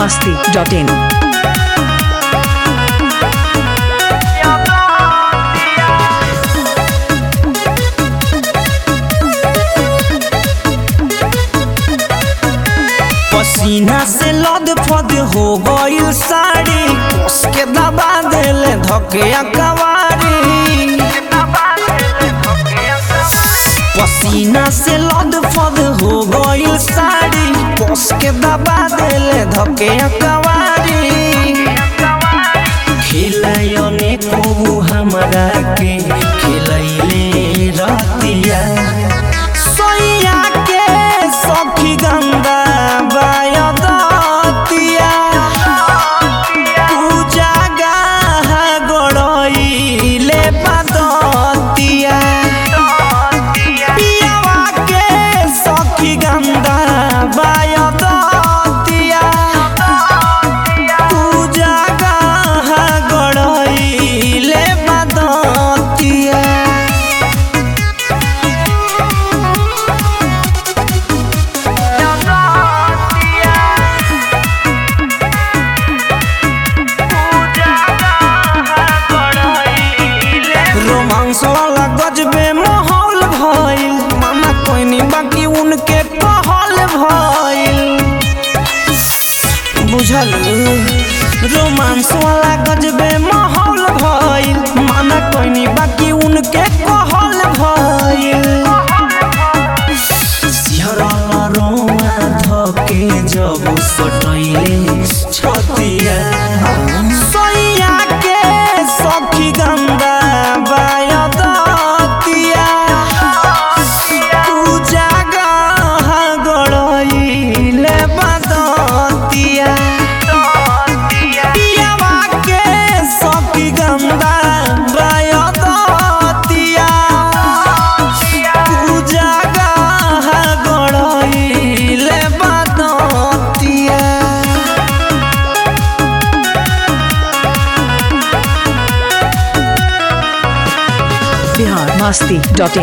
masti.in. पसीना से लद फद हो गइल साड़ी कस के दबा देले धके कवारी पसीना से लद फद हो गइल साड़ी कस के दबा देले धके कवारी खिलायने को हमरा के खिलैले रतिया सोइया के सखी गंगा बायदतिया पूजा गाह गड़इले पदतिया पियावा के सखी गंगा बायदतिया पूजा गाह गड़इले पदतिया रोमांस वाला गजबे माहौल भइल मामा कोई नहीं बाकी उनके कहल भइल बुझल रोमांस वाला गजबे माहौल भइल माना कोई नहीं बाकी उनके कहल भइल सिहरला रोमा धके जब सटैले छतिया सैया के सखी गंगा बायदतिया पूजा गाह गड़इले बदतिया पियावा के सखी गंगा बायदतिया पूजा गाह गड़इले बदतिया Bihar masti.in.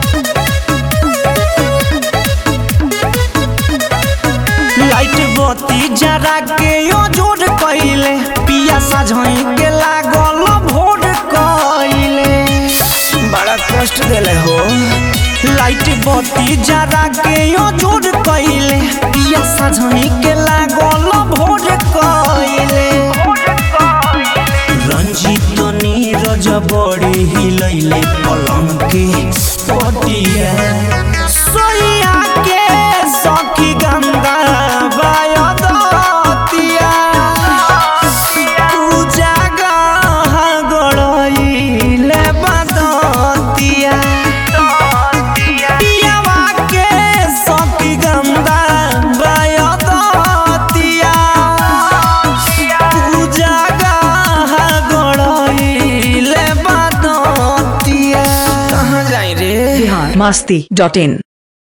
लाइट बत्ती जरा के यो जोड़ कइले पिया साझई के लागल भोर कइले बड़ा कष्ट देले हो लाइट बत्ती जरा के यो जोड़ कइले पिया साझई के लागल भोर कइले रंजित नीरज बड़ी हिलैले पलंग के पटिया सोइया के सखी गंगा बायदतिया पूजा गाह गड़इले बदतिया पियावा के सखी गंगा बायदतिया पूजा गाह गड़इले बदतिया कहाँ जाई रे Bihar masti.in.